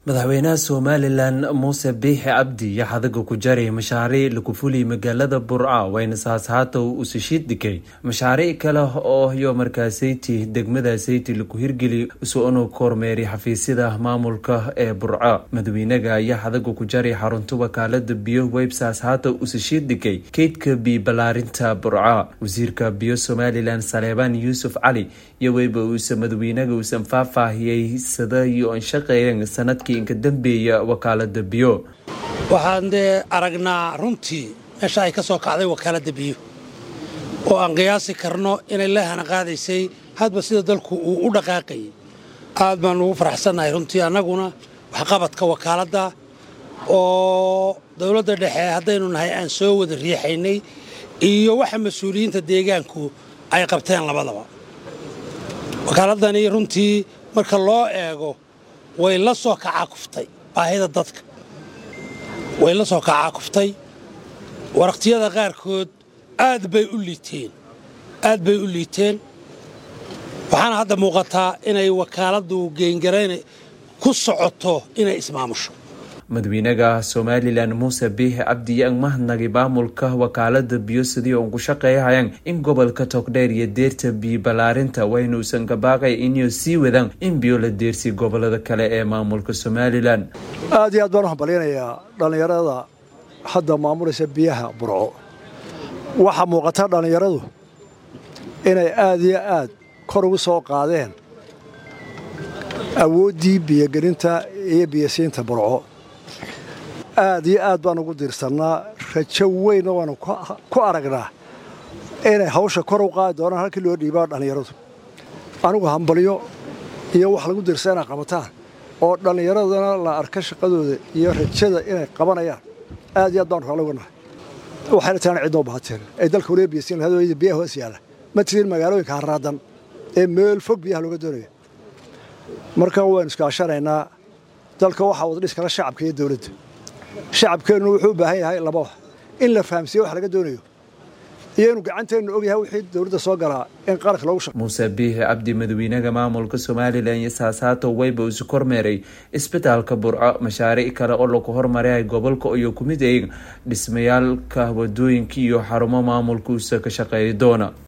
madaxweynaha somalilan muuse biixi cabdi iyo xadaga ku jaray mashaariic lagu fuliyay magaalada burca wayna saashaata usashiid dhigay mashaariic kale oo iyo markaasayti degmada sayti lagu hirgeli usoonu kormeeray xafiisyada maamulka ee burca madaxweynaga ayaa xadaga ku jaray xarunta wakaalada biyo weyb saashaata usashiid dhigay keydka biyo balaarinta burca wasiirka biyo somalilan saleebaan yuusuf cali iyo weyba uuse madaxweynaga uusan faahfaahiyey sada iyo an shaqeeyeen sanadkii inka dambeeya wakaalada biyo waxaan dee aragnaa runtii meesha ay ka soo kacday wakaaladda biyo oo aan qiyaasi karno inay leehana qaadaysay hadba sida dalku uu u dhaqaaqayay aad baan ugu faraxsannahay runtii annaguna waxqabadka wakaaladda oo dowladda dhexe haddaynu nahay aan soo wada riixaynay iyo waxa mas-uuliyiinta deegaanku ay qabteen labadaba wakaaladani runtii marka loo eego way la soo kacaakuftay baahida dadka way la soo kacaakuftay waraqtiyada qaarkood aad bay u liiteen aad bay u liiteen waxaana hadda muuqataa inay wakaaladdu geengarayn ku socoto inay ismaamusho madaxweynaha somalilan muuse biixi cabdi yaan mahadnagay maamulka wakaalada biyo sidii uun ku shaqeeyahayaan in gobolka togdheer iyo deerta biyo balaarinta waynuusan kabaaqay inay sii wadaan in biyo la deersiy gobolada kale ee maamulka somalilan aad iyo aad baan u hambalyanayaa dhallinyarada hadda maamulaysa biyaha burco waxaa muuqata dhallinyaradu inay aad iyo aad kor ugu soo qaadeen awooddii biyogelinta iyo biyosiinta burco aad iyo aad baan ugu diirsannaa rajo weynna waanu ku aragnaa inay hawsha kor u qaadi doonaan halkii loo dhiibaa dhallinyaradu anigu hambalyo iyo wax lagu diirsa inay qabataan oo dhallinyaradana la arka shaqadooda iyo rajada inay qabanayaan aad iyo aad baanu kala wanahay waxayna taana cidnoo bahateen ay dalka waliba biyasiin lahayd biyaha hoos yaalla ma tirin magaalooyinka harraadan ee meel fog biyaha looga doonayo marka waynu iskaashanaynaa dalka waxaa wada dhis kala shacabka iyo dowladda shacabkeennu wuxuu u baahan yahay laba wax in la fahamsiiyo wax laga doonayo iyo inuu gacanteennu og yahay wixii dowladda soo galaa in qaranka loogu shaqo muuse biixi cabdi madaxweynaha maamulka somalilan iyo saasaato weyba isu kormeeray isbitaalka burco mashaariic kale oo lagu hormaray gobolka iyo kumid eeg dhismayaalka wadooyinka iyo xarumo maamulka uuse ka shaqeeya doona